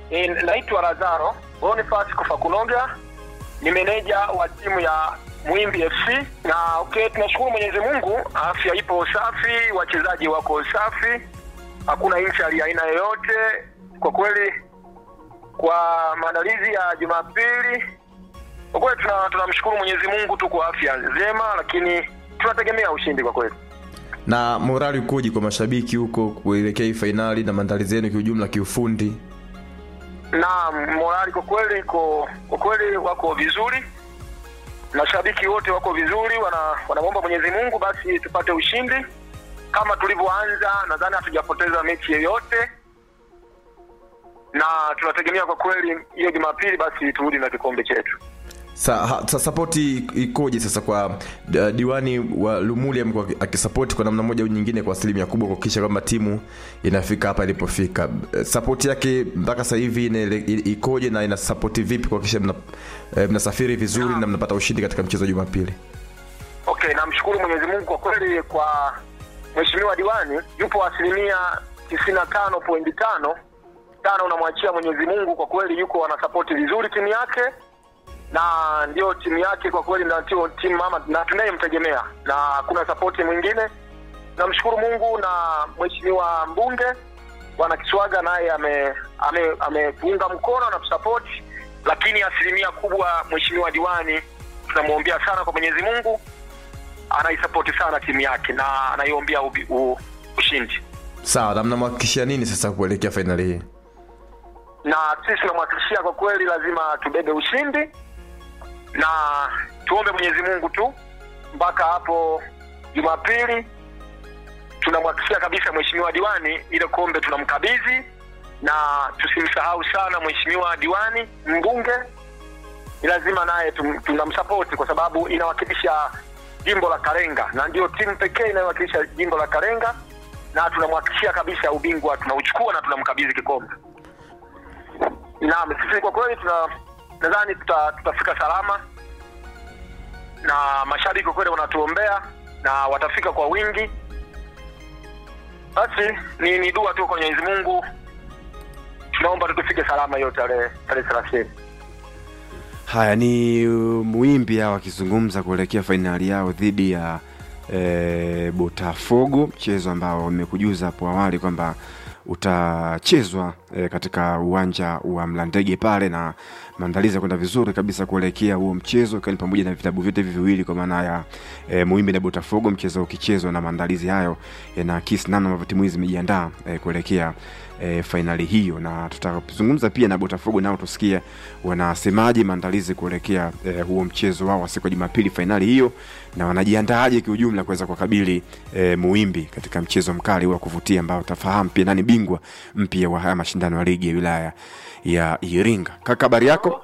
E, naitwa Lazaro Boniface Kufakunoga, ni meneja wa timu ya Mwimbi FC na okay, tunashukuru Mwenyezi Mungu, afya ipo safi, wachezaji wako safi, hakuna injury ya aina yoyote. Kwa kweli, kwa maandalizi ya Jumapili, kwa kweli tuna- tunamshukuru Mwenyezi Mungu tu kwa afya njema, lakini tunategemea ushindi kwa kweli. na morali ukoje kwa mashabiki huko kuelekea hii fainali na maandalizi yenu kiujumla kiufundi na morali kwa kweli iko kwa kweli wako vizuri, mashabiki wote wako vizuri, wana wanamwomba Mwenyezi Mungu basi tupate ushindi kama tulivyoanza. Nadhani hatujapoteza mechi yoyote, na tunategemea kwa kweli hiyo Jumapili basi turudi na kikombe chetu. sa, ha, sa sapoti ikoje sasa kwa uh, diwani wa lumuli amekuwa akisapoti kwa namna moja au nyingine kwa asilimia kubwa kuhakikisha kwamba timu inafika hapa ilipofika Eh, sapoti yake mpaka sasa hivi inaele- i- ikoje na inasapoti vipi kuhakikisha mna, eh, mnasafiri vizuri na mnapata ushindi katika mchezo wa jumapili Okay, namshukuru Mwenyezi Mungu kwa kweli, kwa mheshimiwa diwani yupo asilimia tisini na tano pointi tano tano, unamwachia Mwenyezi Mungu. Kwa kweli yuko anasapoti vizuri timu yake, na ndio timu yake kwa kweli, ndio timu mama na tunayemtegemea, na hakuna sapoti mwingine. Namshukuru Mungu na mheshimiwa mbunge bwana Kiswaga naye ametuunga ame, ametuunga mkono na tusapoti, lakini asilimia kubwa mheshimiwa diwani tunamwombea sana kwa Mwenyezi Mungu anaisapoti sana timu yake na anaiombea ubi- u- ushindi sawa na mnamhakikishia nini sasa kuelekea fainali hii na sisi tunamhakikishia kwa kweli lazima tubebe ushindi na tuombe mwenyezi mungu tu mpaka hapo jumapili tunamhakikishia kabisa mheshimiwa diwani ile kombe tunamkabidhi na tusimsahau sana mheshimiwa diwani mbunge ni lazima naye tum- tunamsapoti kwa sababu inawakilisha jimbo la karenga na ndio timu pekee inayowakilisha jimbo la karenga na tunamhakikishia kabisa ubingwa tunauchukua na tunamkabidhi kikombe naam sisi kwa kweli tuna nadhani tuta, tutafika salama na mashabiki kwa kweli wanatuombea na watafika kwa wingi basi ni, ni dua tu kwa mwenyezi mungu tunaomba tu tufike salama hiyo tarehe tarehe thelathini haya ni uh, muimbi hao wakizungumza kuelekea fainali yao dhidi ya e, botafogo mchezo ambao wamekujuza hapo awali kwamba utachezwa e, katika uwanja wa mlandege pale na maandalizi ya kwenda vizuri kabisa kuelekea huo mchezo ikiwa ni pamoja na vitabu vyote hivi viwili kwa maana ya e, muimbi na botafogo mchezo ukichezwa na maandalizi hayo yanaakisi namna ambavyo timu hizi zimejiandaa e, kuelekea e, fainali hiyo na tutazungumza pia na botafogo nao tusikie wanasemaje maandalizi kuelekea e, huo mchezo wao wa siku ya jumapili fainali hiyo na wanajiandaaje kiujumla kuweza kuwakabili e, muimbi katika mchezo mkali wa kuvutia ambao utafahamu pia nani bingwa mpya wa haya mashindano ya ligi ya wilaya ya iringa kaka habari yako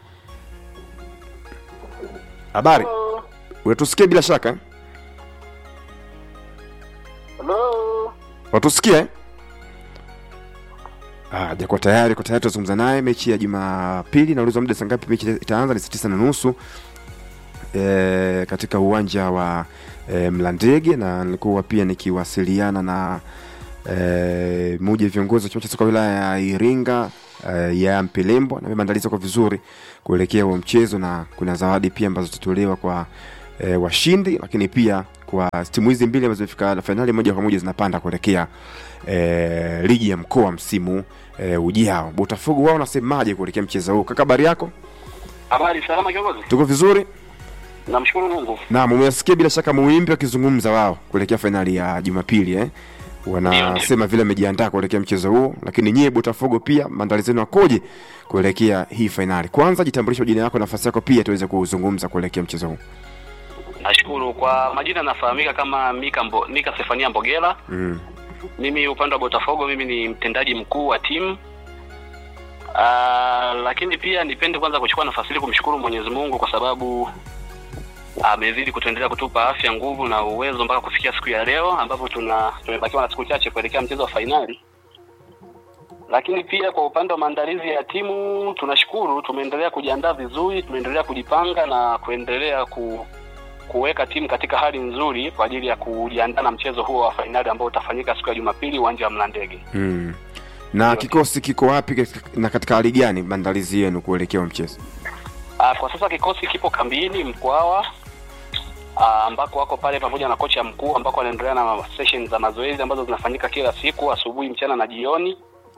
habari unatusikia bila shaka eh? Hello. watusikia eh? Ah, jakuwa tayari kwa tayari tutazungumza naye mechi ya jumapili naulizwa muda saa ngapi mechi itaanza ni saa tisa na nusu e, katika uwanja wa e, mlandege na nilikuwa pia nikiwasiliana na e, moja ya viongozi wa chama cha soka wilaya ya iringa e, ya mpelembo na maandalizi kwa vizuri kuelekea huo mchezo na kuna zawadi pia ambazo zitatolewa kwa e, washindi lakini pia kwa timu hizi mbili ambazo zimefika fainali moja kwa moja zinapanda kuelekea e, ligi ya mkoa msimu e, ujao botafogo wao nasemaje kuelekea mchezo huu kaka habari yako Habari salama kiongozi. tuko vizuri Namshukuru Mungu. naam umesikia bila shaka muimbi wakizungumza wao kuelekea fainali ya jumapili eh? wanasema vile amejiandaa kuelekea mchezo huo lakini nyie botafogo pia maandalizi yenu akoje kuelekea hii fainali kwanza jitambulisha jina yako nafasi yako pia tuweze kuzungumza kuelekea mchezo huu Nashukuru kwa majina nafahamika kama Mika Mbo, Mika Stefania Mbogela. mm. Mimi upande wa Botafogo mimi ni mtendaji mkuu wa timu. Uh, lakini pia nipende kwanza kuchukua nafasi hii kumshukuru Mwenyezi Mungu kwa sababu amezidi kutuendelea kutupa afya, nguvu na uwezo mpaka kufikia siku ya leo ambapo tuna tumebakiwa na siku chache kuelekea mchezo wa fainali. Lakini pia kwa upande wa maandalizi ya timu tunashukuru, tumeendelea kujiandaa vizuri, tumeendelea kujipanga na kuendelea ku, kuweka timu katika hali nzuri kwa ajili ya kujiandaa na mchezo huo wa fainali ambao utafanyika siku ya Jumapili uwanja wa Mlandege. Mm. na kikosi kiko wapi katika- na katika hali gani maandalizi yenu kuelekea huo mchezo Ah, kwa sasa kikosi kipo kambini Mkwawa ah, ambako wako pale pamoja na kocha mkuu ambako wanaendelea na session za mazoezi ambazo zinafanyika kila siku asubuhi, mchana na jioni,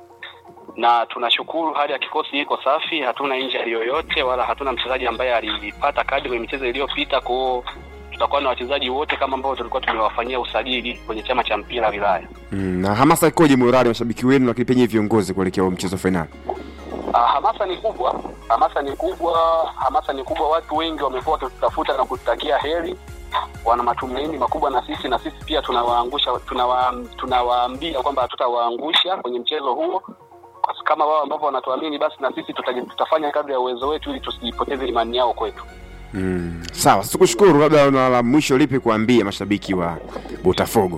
na tunashukuru hali ya kikosi iko safi, hatuna injury yoyote wala hatuna mchezaji ambaye alipata kadi kwenye michezo iliyopita. Kwa hiyo tutakuwa na wachezaji wote kama ambao tulikuwa tumewafanyia usajili kwenye chama cha mpira wilaya. mm, na hamasa ikoje morali mashabiki wenu lakini penye viongozi kuelekea huo mchezo fainali Ah, hamasa ni kubwa, hamasa ni kubwa, hamasa ni kubwa. Watu wengi wamekuwa wakitutafuta na kututakia heri, wana matumaini makubwa na sisi, na sisi pia tunawaangusha, tunawa, tunawaambia kwamba hatutawaangusha kwenye mchezo huo, Kwa kama wao ambavyo wanatuamini, basi na sisi tuta, tutafanya kadri ya uwezo wetu ili tusipoteze imani yao kwetu. mm, sawa sikushukuru labda una la mwisho lipi kuambia mashabiki wa botafogo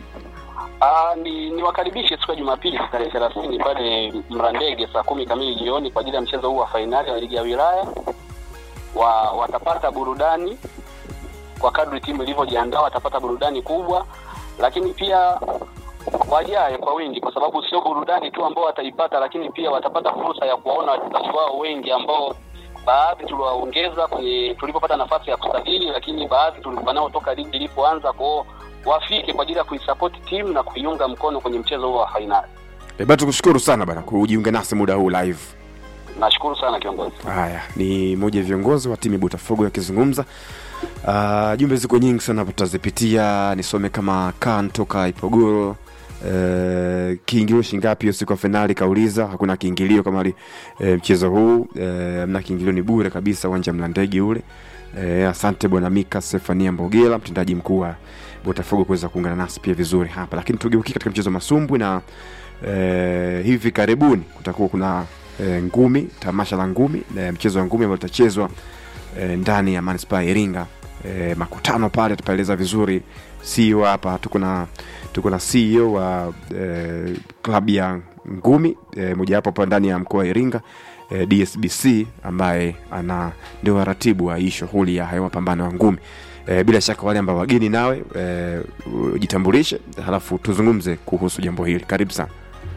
Ah, ni niwakaribishe siku ya Jumapili tarehe thelathini pale Mrandege saa kumi kamili jioni kwa ajili ya mchezo huu wa fainali wa ligi ya wilaya. Wa, watapata burudani kwa kadri timu ilivyojiandaa, watapata burudani kubwa, lakini pia wajae kwa wingi, kwa sababu sio burudani tu ambao wataipata, lakini pia watapata fursa ya kuwaona wachezaji wao wengi ambao baadhi tuliwaongeza kwenye tulipopata nafasi ya kusajili, lakini baadhi tulikuwa nao toka ligi ilipoanza kwao wafike kwa ajili ya kuisapoti timu na kuiunga mkono kwenye mchezo huo wa fainali. e, bado tukushukuru sana bana kujiunga nasi muda huu live Nashukuru sana kiongozi. haya ni mmoja ya viongozi wa timu ya botafogo akizungumza uh, jumbe ziko nyingi sana hapo tutazipitia nisome kama kan toka ipogoro uh, kiingilio shingapi hiyo siku ya fainali kauliza hakuna kiingilio kama li, uh, mchezo huu uh, mna kiingilio ni bure kabisa uwanja wa mlandege ule uh, asante bwana mika stefania mbogela mtendaji mkuu wa botafogo kuweza kuungana nasi pia vizuri hapa lakini tugeukie katika mchezo wa masumbwi na eh, hivi karibuni kutakuwa kuna eh, ngumi tamasha la ngumi eh, mchezo wa ngumi ambao litachezwa eh, ndani ya manispaa ya iringa eh, makutano pale tutaeleza vizuri CEO hapa tuko na tuko na CEO wa eh, klabu ya ngumi eh, mojawapo hapa ndani ya mkoa wa iringa eh, dsbc ambaye ana ndio waratibu wa hii shughuli ya hayo mapambano ya ngumi eh, bila shaka wale ambao wageni nawe eh, ujitambulishe halafu tuzungumze kuhusu jambo hili karibu sana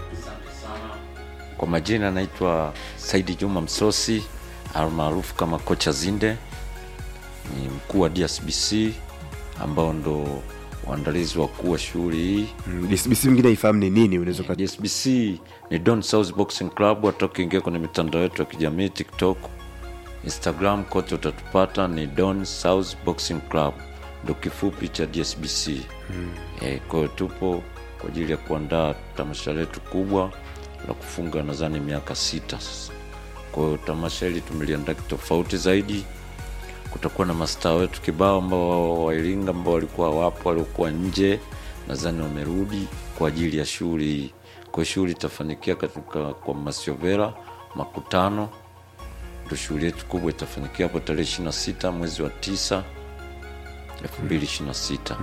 Kwa majina naitwa Saidi Juma Msosi almaarufu kama kocha Zinde, ni mkuu wa DSBC ambao ndo waandalizi wakuu wa shughuli hii. Mm, dsbc mwingine aifahamu ni nini unaweza uka- DSBC ni Don South Boxing Club. Hata ukiingia kwenye mitandao yetu ya kijamii TikTok, Instagram, kote utatupata ni Don South Boxing Club, ndo kifupi cha DSBC. Mm. E, kwa hiyo tupo kwa ajili ya kuandaa tamasha letu kubwa la kufunga nadhani miaka sita sasa. Kwa hiyo tamasha hili tumeliandaa kitofauti zaidi. Kutakuwa na mastaa wetu kibao ambao wa Iringa ambao walikuwa wapo, waliokuwa nje, nadhani wamerudi kwa ajili ya shughuli hii. Kwa hiyo shughuli itafanikia katika kwa Masiovera makutano, ndo shughuli yetu kubwa itafanyikia hapo tarehe ishirini na sita mwezi wa tisa elfu mbili ishirini na sita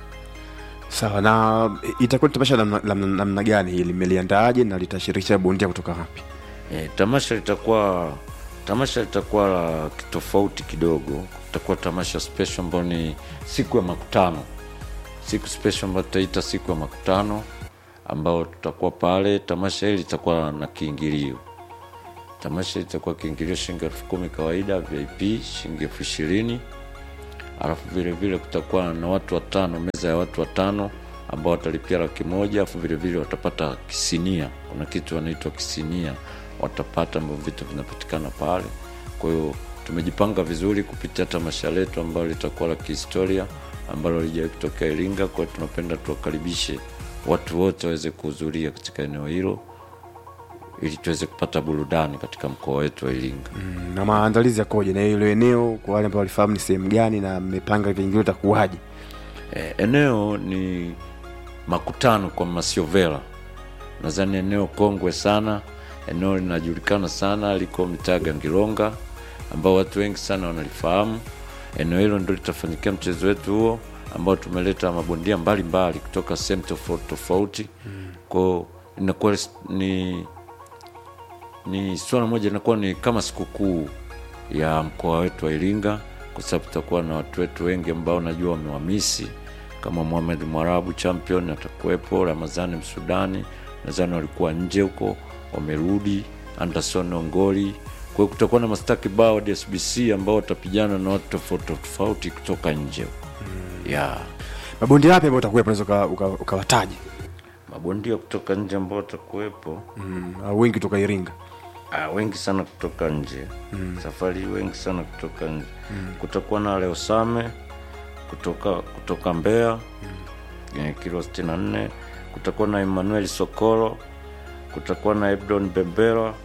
sawa na itakuwa ni tamasha la namna- la namna gani hili limeliandaaje na litashirikisha bondia kutoka wapi E, tamasha litakuwa tamasha litakuwa la kitofauti kidogo. Litakuwa tamasha special ambayo ni siku ya makutano, siku special ambayo tutaita siku ya makutano, ambao tutakuwa pale. Tamasha hili litakuwa na kiingilio. Tamasha hili litakuwa kiingilio shilingi elfu kumi kawaida, VIP shilingi elfu ishirini alafu vile vile kutakuwa na watu watano, meza ya watu watano ambao watalipia laki moja alafu vile vile watapata kisinia. Kuna kitu wanaitwa kisinia watapata, ambavyo vitu vinapatikana pale. Kwa hiyo tumejipanga vizuri kupitia tamasha letu ambalo litakuwa la kihistoria ambalo lijawahi kutokea Iringa. Kwa hiyo tunapenda tuwakaribishe watu wote waweze kuhudhuria katika eneo hilo ili tuweze kupata burudani katika mkoa wetu wa Iringa. Mm, na maandalizi yakoje na hilo eneo kwa wale ambao walifahamu ni sehemu gani na mmepanga viingilio itakuwaje E, eneo ni makutano kwa Masiovela, nadhani eneo kongwe sana, eneo linajulikana sana, liko mitaa Gangilonga ambao watu wengi sana wanalifahamu. Eneo hilo ndio litafanyikia mchezo wetu huo ambao tumeleta mabondia mbalimbali kutoka sehemu tofauti tofauti, kwao inakuwa ni ni swala moja inakuwa ni kama sikukuu ya mkoa wetu wa Iringa, kwa sababu tutakuwa na watu wetu wengi ambao najua wamewamisi kama Mohamed Mwarabu champion atakuwepo, Ramadhani Msudani, nadhani walikuwa nje huko wamerudi anderson ongoli kwa hiyo kutakuwa na masta kibao dsbc ambao watapigana na watu tofauti tofauti kutoka nje huko yeah. mabondi yapi ambao utakuwepo unaweza uka- uka- ukawataja mabondia kutoka nje ambao watakuwepo mm. au wengi kutoka iringa Ah, wengi sana kutoka nje mm. safari hii wengi sana kutoka nje mm. kutakuwa na leosame kutoka kutoka mbeya mm. kilo 64 kutakuwa na emmanuel sokoro kutakuwa na ebdon bembera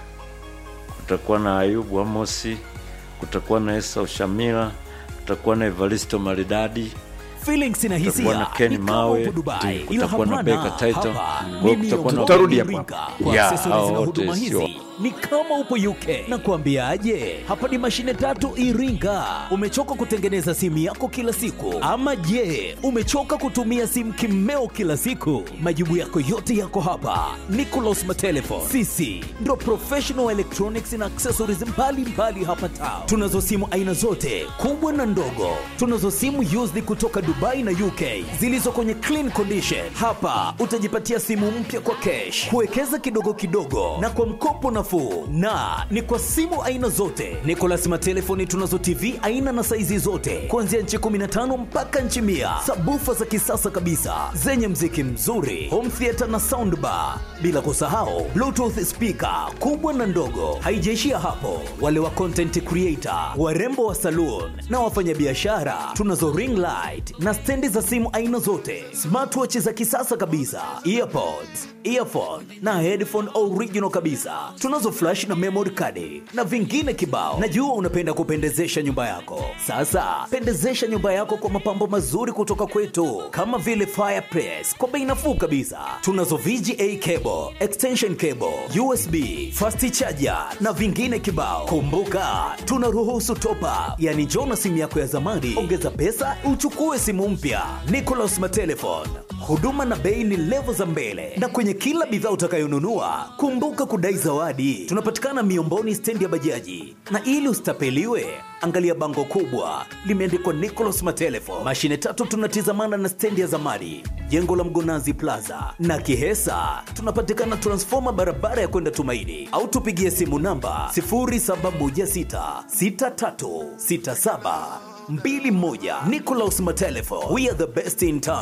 kutakuwa na ayubu amosi kutakuwa na esa ushamira kutakuwa na evaristo maridadi Feelings na Kutakuwa na hisia Ken ni kama Mawe, upo Dubai, ndio, ila kutakuwa na hapana, Beka Title, hapa kwa ni kutakuwa na- Miondo Tutarudi Iringa. hapo. Kwa Yeah, accessories hao na wote huduma sio. hizi ni kama upo UK na kuambiaje, hapa ni mashine tatu Iringa. Umechoka kutengeneza simu yako kila siku, ama je, umechoka kutumia simu kimeo kila siku? Majibu yako yote yako hapa. Nicolas Matelefon, sisi ndo professional electronics na accessories mbalimbali mbali hapa town. Tunazo simu aina zote kubwa na ndogo. Tunazo simu used kutoka Dubai na UK zilizo kwenye clean condition. Hapa utajipatia simu mpya kwa cash, kuwekeza kidogo kidogo na kwa mkopo nafuu, na ni kwa simu aina zote. Nicolas Matelefoni tunazo TV aina na saizi zote kuanzia nchi 15 mpaka nchi mia, sabufa za kisasa kabisa zenye mziki mzuri, home theater na soundbar, bila kusahau bluetooth speaker kubwa na ndogo. Haijaishia hapo, wale wa content creator, warembo wa saloon na wafanyabiashara, tunazo ring light na stendi za simu aina zote, smartwatch za kisasa kabisa, earpods, earphone na headphone original kabisa. Tunazo flash na memory card na vingine kibao. Najua unapenda kupendezesha nyumba yako. Sasa pendezesha nyumba yako kwa mapambo mazuri kutoka kwetu, kama vile fireplace kwa bei nafuu kabisa. Tunazo VGA cable, extension cable, USB, fast charger na vingine kibao. Kumbuka, tunaruhusu top up, yani njoo na simu yako ya zamani, ongeza pesa uchukue simu mpya. Nicolas Matelefon, huduma na bei ni levo za mbele, na kwenye kila bidhaa utakayonunua kumbuka kudai zawadi. Tunapatikana Miomboni, stendi ya bajaji, na ili usitapeliwe, angalia bango kubwa limeandikwa Nicolas Matelefon. Mashine tatu tunatizamana na stendi ya zamani, jengo la Mgonazi Plaza na Kihesa. Tunapatikana transfoma barabara ya kwenda Tumaini, au tupigie simu namba 0716636721. Nicolas Matelefon, we are the best in town.